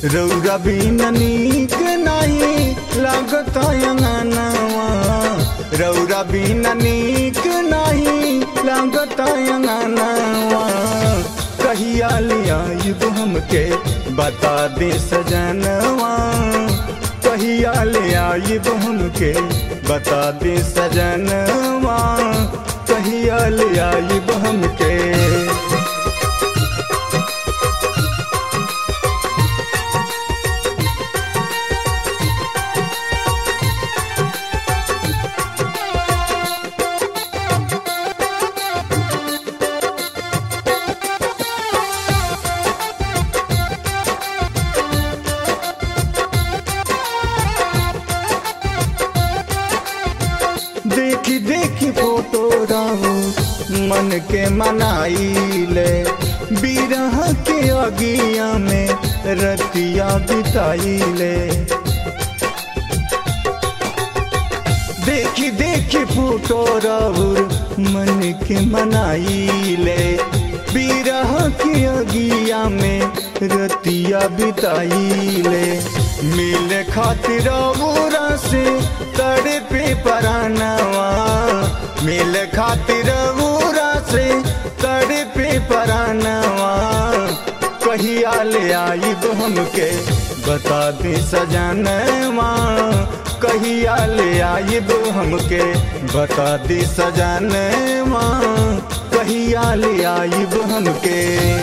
रौरा बिन नीक नहीं लागत अंगनवा रौरा बिन नीक नहीं लागत अंगनवा कहिया लिया युग हमके बता दे सजनवा कहिया ले आइब हमके बता दे सजनवा कहिया ले आइब हमके देखी देखी फोटो रहू मन के मनाइले बिरह के अगिया में रतिया बिताइले देखी देखी फोटो रहू मन के मनाइले बिरह के अगिया में रतिया बिताइले मिल खातिर औरा से तड़े पे परानवा मिल खातिर औरा से तड़े पे परानवा कहिया ले आइब हमके बता दे सजनवा कहिया ले आइब हमके बता दे सजनवा कहिया ले आइब हमके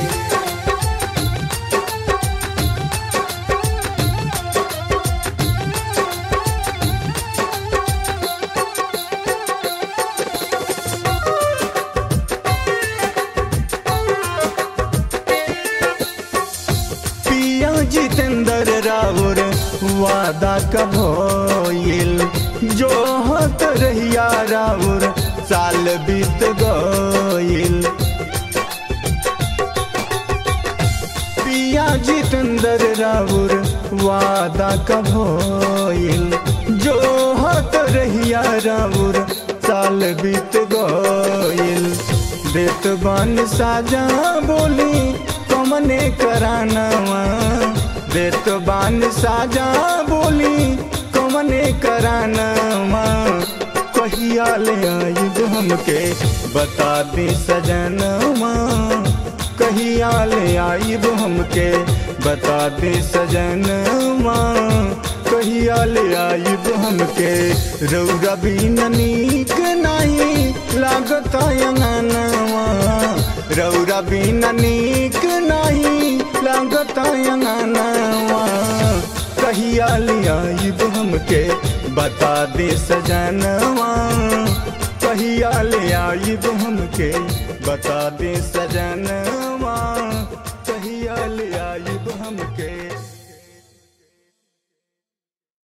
पिया जितेंद्र राउर वादा कब होइल जो हत रहिया राउर साल बीत गइल पिया जितेंद्र राउर वादा कब होइल जो हत रहिया राउर साल बीत गइल देत बन साजा बोली कमने करानवा देत बान साजा बोली कमने करानवा कहिया ले आइब हमके बता दे सजनवा कहिया ले आइब हमके बता दे सजनवा कहिया ले आइब हमके रौरा बिन नीक नहीं लागत अंगनवा रौरा बिन नीक नहीं लागत अंगनवा कहिया ले आइब हमके बता दे सजनवा कहिया ले आइब हमके बता दे सजनवा